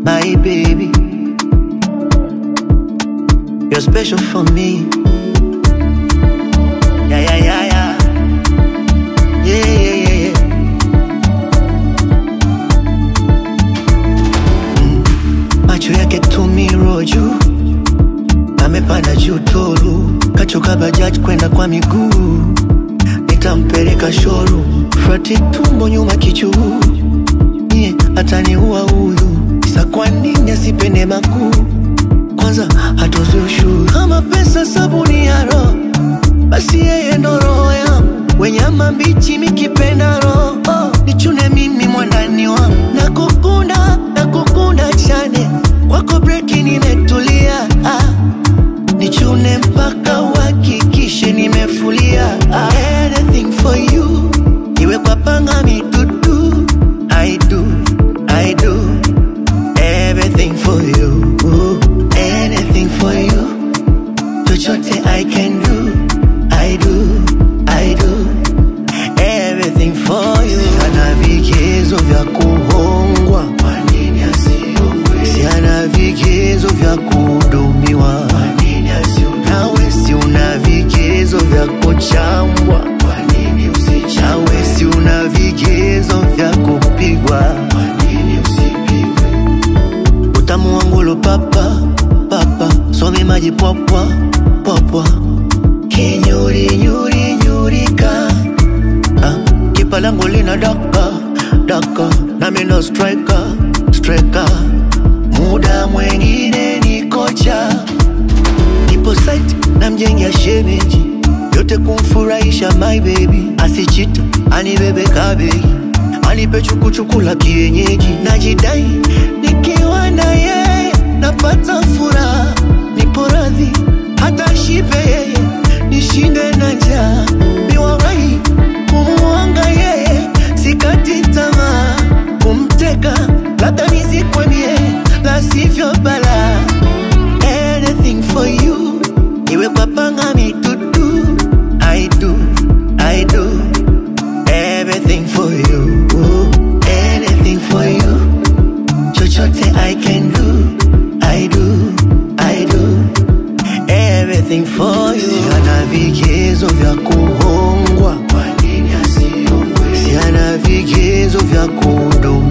my baby. You're special for me. Yeah, yeah, yeah, yeah. Yeah, yeah, yeah, yeah. Mm. Macho yake tumiro juu, amepanda juu toru, kachoka bajaji kwenda kwa miguu, nitampeleka shoru, frati tumbo nyuma kichuu, yeah, ataniua huyu, sa kwa nini asipende makuu kwanza hatozi ushuru kama pesa sabuni ya roho basi yeye ndo roho yangu wenyama mbichi mikipenda roho nichune mimi mwandani wangu nakukunda nakukunda chane kwako breki nimetulia ah. nichune mpaka uhakikishe nimefulia ah. anything for you iwe kwa panga mitutu I do, I do everything for you anything for you chochote I can do I do, I do everything for you Siana vigezo vya kuhongwa Kwa nini asiongwe Siana vigezo vya kuhudumiwa Kwa nini asiongwe Nawe si una vigezo vya kuchambwa Kwa nini usichambwe Nawe si una vigezo vya kupigwa Kwa nini usipigwe utamu wangu lo papa papa some maji popwa popwa kinyuri nyuri nyurika ah, kipa langu lina daka daka nami ndo striker striker muda mwengine ni kocha nipo site na mjengea shemeji yote kumfurahisha my baby asichita anibebe kabegi anipe chukuchuku la kienyeji najidai nikiwa na yeye napata furaha nipo radhi hata shipe yeye nishinde na njaa niwawahi kumuanga yeye sikati tamaa kumteka labda nisikwemie la sivyo bala anything for you iwe kwa panga mitutu I do, I do everything for you anything for you chochote I can do I do, I do everything for you Siana vigezo vya kuhongwa Kwa nini asiongwe Siana vigezo vya kuhudumiwa